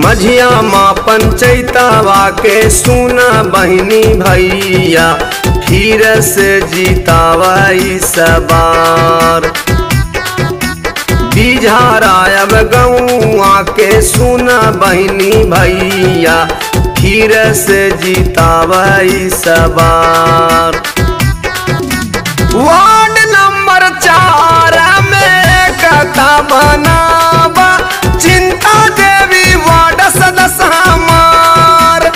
मझिया माँ पंचैतावा के सुना बहिनी भैया फिर से जीतावा सबार बिझारायब गौआ के सुना बहिनी भैया फिर से जीतावा सबार वार्ड नंबर चार में कथा बनावा चिंता देवी वार्ड सदस्य हमार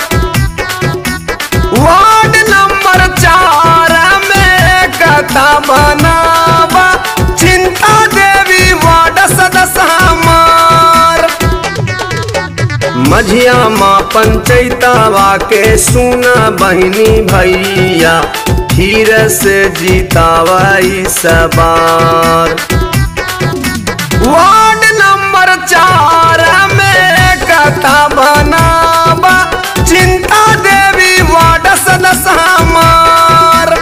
वार्ड नंबर चार में कथा बनावा चिंता देवी वार्ड सदस्य हमार मझिया माँ पंचैतावा के सुना बहिनी भैया फिर से जीतावा सबार वार्ड नंबर चार में कथा बनावा चिंता देवी वार्ड सदस्य हमार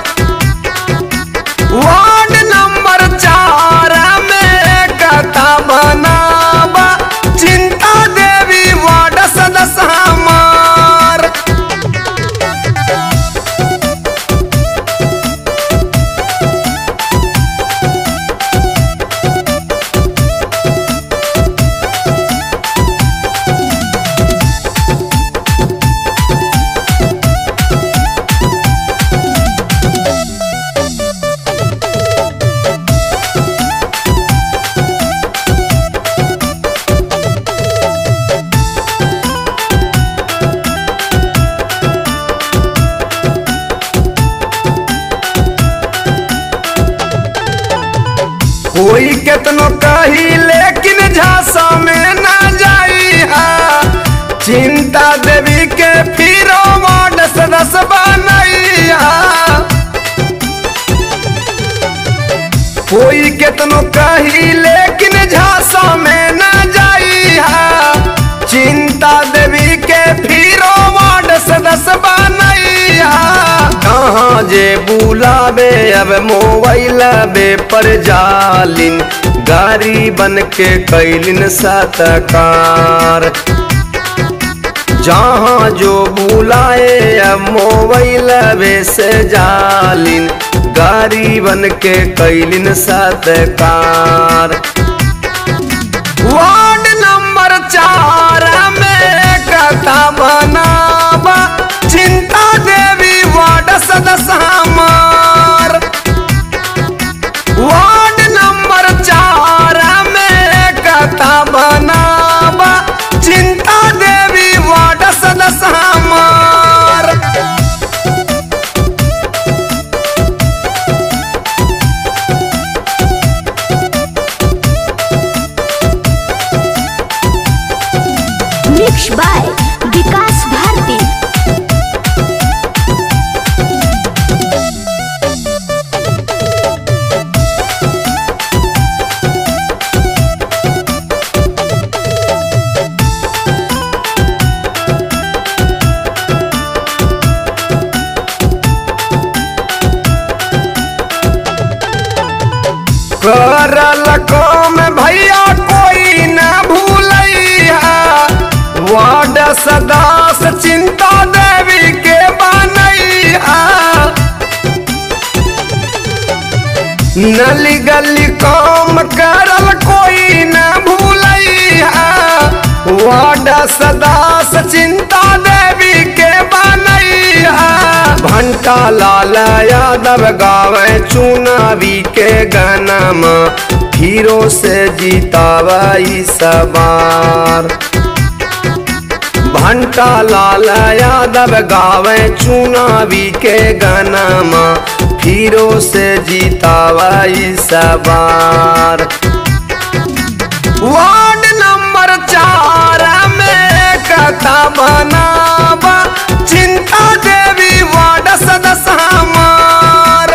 वार्ड नंबर चार में कथा बनावा चिंता देवी वार्ड सदस्य हमार कोई केतनो कही लेकिन झांसा में ना जाई हा चिंता देवी के फिरो वार्ड सदस्य बनई हा कोई केतनो कही लेकिन झांसा में ना जाई हा चिंता देवी के फिरो वार्ड सदस्य बनई हा कहाँ जे बुलावे अब मोबाइल बे पर जालिन गाड़ी बन के कैलिन सतकार जहाँ जो बुलाए अब मोबाइल बे से जालिन गाड़ी बन के कैलिन सतकार वार्ड नंबर चार में कथा बनावा चिंता देवी वार्ड सदस्य हमार वार्ड नंबर चार में कथा बनावा चिंता देवी वार्ड सदस्य हमार मिक्स बाय विकास भारती करल काम भैया कोई न भूलैया वार्ड सदास चिंता देवी के बनैया नली गली काम करल कोई न भूलैया वार्ड सदास चिंता देवी के बनैया भंटा लाल यादव गावे चुनावी के गनमा फिरो से जीतावई सवार भंटा लाल यादव गावे चुनावी के गनमा फिरो से जीतावई सवार वार्ड नंबर चार में कथा बनावा चिंता देवी वार्ड सदस्य हमार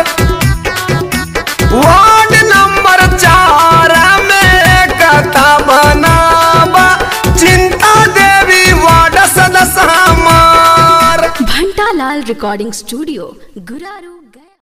वार्ड नंबर चार में कथा बनावा चिंता देवी वार्ड सदस्य हमार घंटालाल रिकॉर्डिंग स्टूडियो गुरारू गया